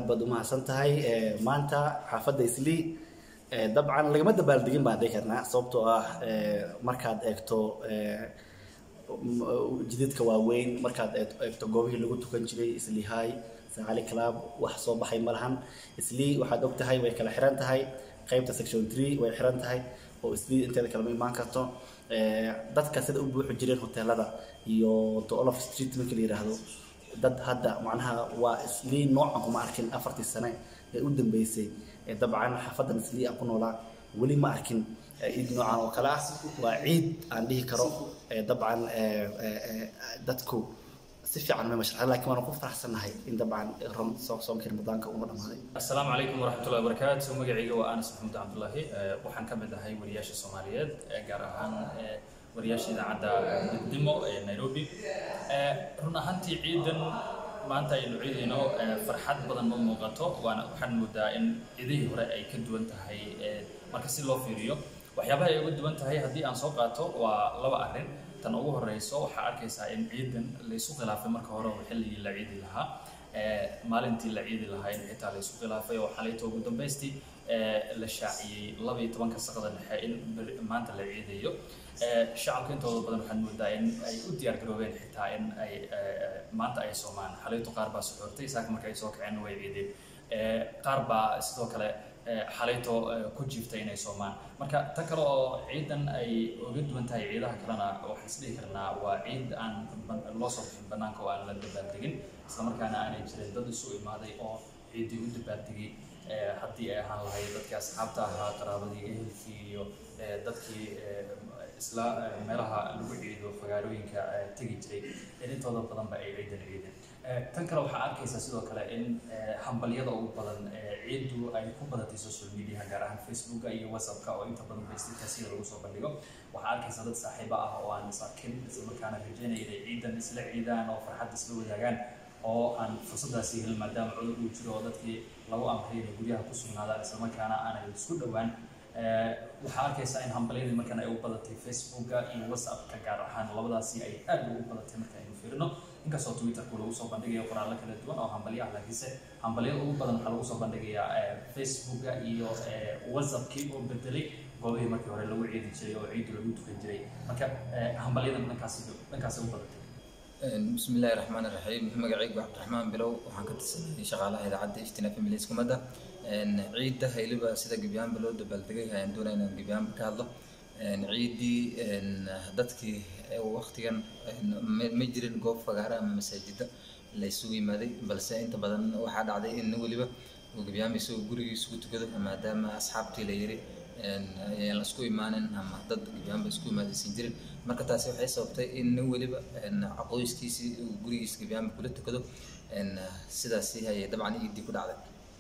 aad baad umahadsan tahay maanta xaafadda islii dabcan lagama dabaaldegin baan dhihi karnaa sababtoo ah markaad eegto jididka waaweyn markaad eegto goobihii lagu tukan jiray islii high saacali club wax soo baxay ma lahan islii waxaad og tahay way kala xiran tahay qaybta section three way xiran tahay oo islii inteeda kalema imaan karto dadka sida u buuxi jireen hoteelada iyo the olof street markii la yidhaahdo dad hadda macnaha waa islii noocan kuma arkin afartii sane ee u dambeysay dabcan xaafadan islii aan ku noolaa weli ma arkin ciid noocan oo kale ah waa ciid aan dhihi karo dabcan dadku si fiican ma mashraxa laakiin waan ku faraxsanahay in dabcan soomkii ramadaanka uma dhamaaday asalaamu calaykum waraxmatullahi wabarakaatu magacayga waa anas maxamuud cabdullaahi waxaan ka mid ahay wariyaasha soomaaliyeed gaar ahaan wariyaasha idaacadda midnimo ee nairobi run ahaantii ciidan maanta aynu ciidayno farxad badan ma muuqato waana waxaan moodaa in ciidihii hore ay ka duwan tahay marka si loo fiiriyo waxyaabaha ay uga duwan tahay haddii aan soo qaato waa laba arrin tan ugu horeyso waxaa arkaysaa in ciidan laysu khilaafay marka hore oo xilligii la ciidi lahaa maalintii la ciidi lahaa in xitaa laysu khilaafay oo xalayto ugu dambaystii la shaaciyey laba iyo tobanka saqada dhexe in maanta la ciidayo shacabka intooda badan waxaad moodaa in ay u diyaar garoobeen xitaa in ay maanta ay soomaan xalayto qaar baa suxuurtay saaka marka ay soo kaceen way ciideen qaar baa sidoo kale xalayto ku jiiftay inay soomaan marka tan kale oo ciidan ay uga duwan tahay ciidaha kalena waxaan isdhihi karnaa waa ciid aan loo soo bixin banaanka oo aan la dabaaldegin islamarkaana aanay jirin dad isu imaaday oo ciiddii u dabaaldegay haddii ay ahaan lahayd dadkii asxaabta ahaa qaraabadii ehelkii iyo dadkii isla meelaha lagu ciido fagaarooyinka tegi jiray in intooda badanba ay ciidan ciideen tan kale waxaa arkaysaa sidoo kale in hambalyada ugu badan ciiddu ay ku badatay social media gaar ahaan facebooka iyo whatsappka oo inta badan facebookasida lagu soo bandhigo waxaa arkaysaa dad saaxiibo ah oo aan is arkin islamarkaana rajaynaya inay ciidan isla ciidaan oo farxad isla wadaagaan oo aan fursadaasi helin maadaama cudur uu jiro oo dadkii lagu amray inay guryaha ku sugnaadaan islamarkaana aanay isku dhowaan waxaa arkaysaa in hambalyadii markan ay u badatay facebooka iyo whatsappka gaar ahaan labadaasi ay aad ugu badatay marka aynu fiirino inkastoo twitterku lagu soo bandhigayo qoraallo kala duwan oo hambalyo ah laakiinse hambalyada ugu badan waxaa lagu soo bandhigayaa facebooka iyo whatsappkii oo bedelay goobihii markii hore lagu ciidi jiray oo ciiddu lagu tukan jiray marka hambalyadan dhankaasi dhankaasi u badatay بسم الله الرحمن الرحيم magacaygu cabdiraxmaan bilow waxaan ka tirsanay shaqaalaha idaacadda iftina family iskumada ciidda hayliba sida gebyaanba loo dabaaldegay ayaan doonaya inaan gebyaanba ka hadlo ciiddii dadkii waqtigan ma jirin goob fagaara ama masaajida la isugu yimaaday balse inta badan waxaa dhacday in weliba uu gebyaanba isagoo gurigiisa ku tukado maadaama asxaabtii la yiri ayaan la isku imaanin ama dad gebyaanba isku imaadaysan jirin marka taasi waxay sababtay in nin weliba qoyskiisii uu gurigiisa gebyaanba kula tukado sidaasi ayay dabcan ciiddii ku dhacday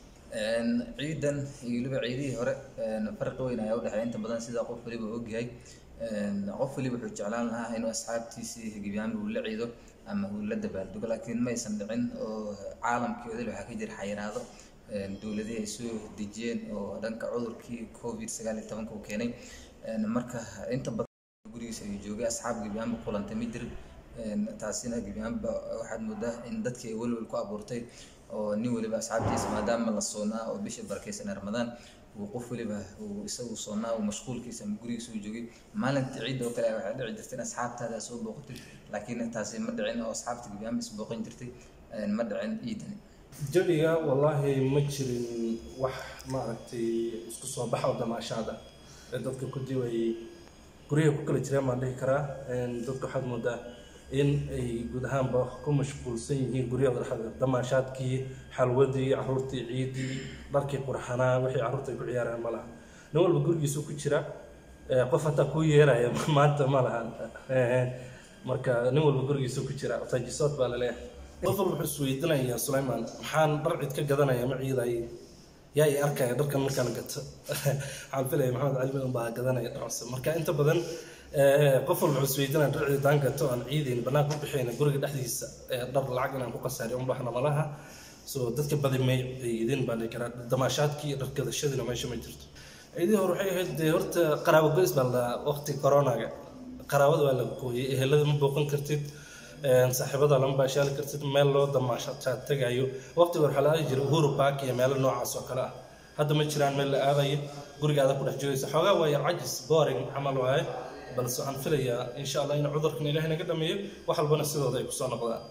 ciidan iyo weliba ciidihii hore farqi weyn ayaa udhexeeya inta badan sida qof weliba ogyahay qof weliba wuxuu jeclaan lahaa inuu asxaabtiisii gebyaanba uu la ciido ama uu la dabaaldego laakiin ma aysan dhicin oo caalamkii odil waxaa ka jira xayiraado dowladihii ay soo dejiyeen oo dhanka cudurkii covid sagaal iyo tobanka uu keenay marka inta badan gurigiisa ayuu joogay asxaab gebyaanba kulantay ma jirin taasina gebyaanba waxaad moodaa in dadkii ay welwel ku abuurtay oo nin weliba asxaabtiisa maadaama la soonaa oo bisha barakeysan ramadaan uu qof weliba uu isagu soonaa uu mashquulkiisa ama gurigiisa uu joogay maalinta ciidda oo kale waxay dhici jirtay in asxaabtaada soo booqatay laakiin taasi ma dhicin oo asxaabta gebyaanba is booqan jirtay ma dhicin ciidani jawiga wallaahi ma jirin wax maaragtay isku soo baxa oo damaashaada ee dadka ku diway guryaha ku kala jireen baan dhihi karaa dadka waxaad moodaa in ay guud ahaanba ku mashquulsan yihiin guryaha dhexda damaashaadkii xalwadii caruurtii ciidii dharkii qurxanaa wixii carruurta ay ku ciyaaraan ma laha nin walba gurigiisu ku jira qof hataa kuu yeeraya maanta ma laha marka nin walba gurigiisu ku jira taajisood baa laleeyahay qof walba wuxuu isweydiinayaa sulaymaan maxaan dhar cid ka gadanaya ma ciiday yaa i arkaya dharkan markaan gato waxaan filaya maxamed cali madan baa gadanaya dharcuse marka inta badan qof walba wuxuu isweydiinaya dhar ciidaan gato aan ciidayn banaanka u bixayna guriga dhexdiisa dhar lacag inaan ku qasaariyo un baxna malaha so dadka badi may ciidin baa dhihi karaa damaashaadkii iyo dhar gadashadiina meesha ma jirto ciidihii hore waxay ahayd dee horta qaraabo goys baa la waqti coronaga qaraabada waa la gooyay ehelada ma booqan kartid saaxiibada lama baashaali kartid meel loo damaashaad tegayo waqtiga waxaa la aadi jiray uhuru park iyo meelo noocaas oo kale ah hadda ma jiraan meel la aadayo gurigaada ku dhex joogaysa xoogaa waa yar cajis boring camal waaye balse waxaan filayaa insha allah in cudurkan ilaahay naga dhameeyo wax walbana sidooda ay kusoo noqdaan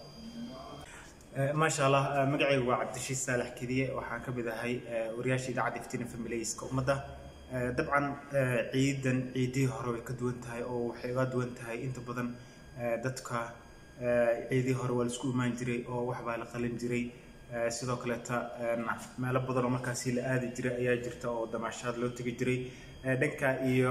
maasha allah magacaygu waa cabdishiid saalax kediye waxaa ka mid ahay wariyaasha idaacadda iftiin familiyska ummadda dabcan ciidan ciidihii hore way ka duwan tahay oo waxay uga duwan tahay inta badan dadka ciidihii hore waa la isku imaan jiray oo waxbaa la qalin jiray sidoo kaleeta meelo badan oo markaasi la aadi jiray ayaa jirta oo damaashaad loo tegi jiray dhanka iyo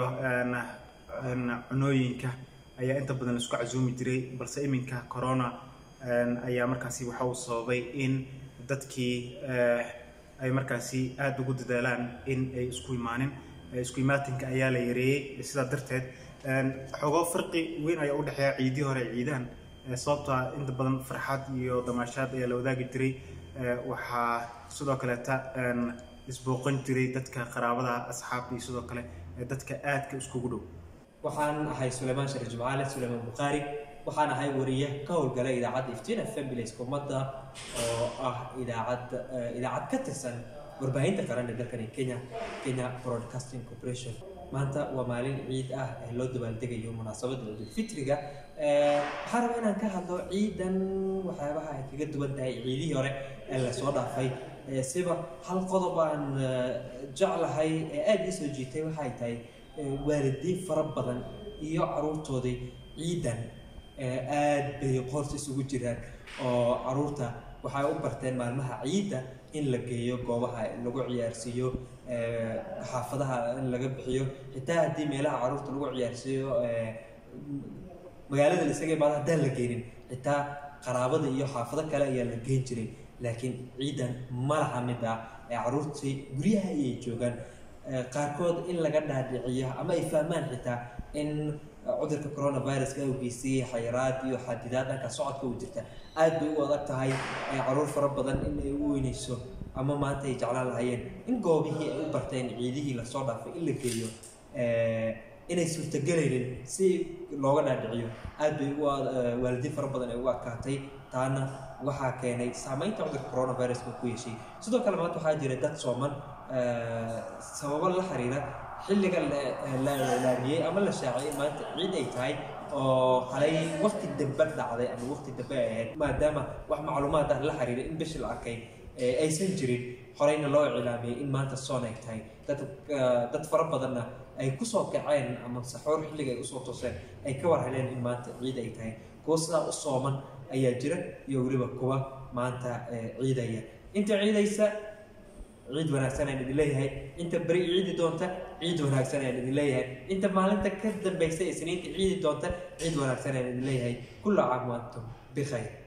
cunooyinka ayaa inta badan la isku casuumi jiray balse iminka corona ayaa markaasi waxa uu sababay in dadkii ay markaasi aada ugu dadaalaan in ay isku imaanin isku imaatinka ayaa la yareeyey sidaa darteed xogoo farqi weyn ayaa u dhexeeya ciidii hore ciidaan sababtaa inta badan farxad iyo damaashaad ayaa la wadaagi jiray waxaa sidoo kaleeta isbooqan jiray dadka qaraabada asxaabta iyo sidoo kale dadka aadka iskugu dhow waxaan ahay suleymaan shariif jimcaale suleymaan bukhaari waxaan ahay wariye ka howlgala idaacadda iftiina families ummadda oo ah idaacad idaacad ka tirsan warbaahinta qaran ee dalkani kenya kenya broadcasting corporation maanta waa maalin ciid ah ee loo dabaaldegayo munaasabadda ciidulfitriga waxaan rabaa inaan ka hadlo ciidan waxyaabaha ay kaga duwan tahay ciidihii hore ee lasoo dhaafay siba hal qodob aan jeclahay ee aada ii soo jiitay waxay tahay waalidiin fara badan iyo caruurtoodii ciidan aad bay qoorta isugu jiraan oo caruurta waxay u barteen maalmaha ciidda in la geeyo goobaha lagu ciyaarsiiyo xaafadaha in laga bixiyo xitaa haddii meelaha caruurta lagu ciyaarsiiyo magaalada la isaga imaado haddaan la geenin xitaa qaraabada iyo xaafado kale ayaa la geen jiray laakiin ciidan ma laha mid ah ee caruurtii guryaha ayay joogaan qaarkood in laga dhaadhiciyo ama ay fahmaan xitaa in cudurka coronaviruska awgeysay xayiraad iyo xadidaad dhanka socodka u jirta aad bay u adag tahay caruur fara badan in ay u weynayso ama maanta ay jeclaan lahayeen in goobihii ay u barteen ciidihii lasoo dhaafay in la geeyo inay suurtagelaynin si looga dhaadhiciyo aad bay waalidiin fara badan ay ugu adkaatay taana waxaa keenay saameynta cudurka coronaviruska ku yeeshay sidoo kale maanta waxaa jira dad sooman sababo la xiriira xilliga la ilaamiyey ama la shaaciyey maanta ciid ay tahay oo halay waqti dambe dhacday ama waqti dambe ay ahayd maadaama wax macluumaad ah la xiriira in bishii la arkay aysan jirin horeyna loo iclaamiyey in maanta soon ay tahay dad dad fara badanna ay kusoo kaceen ama saxoor xilliga ay usoo tooseen ay ka war heleen in maanta ciid ay tahay kuwa sidaa u sooman ayaa jira iyo weliba kuwa maanta ciidaya inta ciidaysa ciid wanaagsan ayaan idin leeyahay inta beri ciidi doonta ciid wanaagsan ayaan idin leeyahay inta maalinta ka dambaysa isniinta ciidi doonta ciid wanaagsan ayaan idin leeyahay kulla caam wa antum bikhayr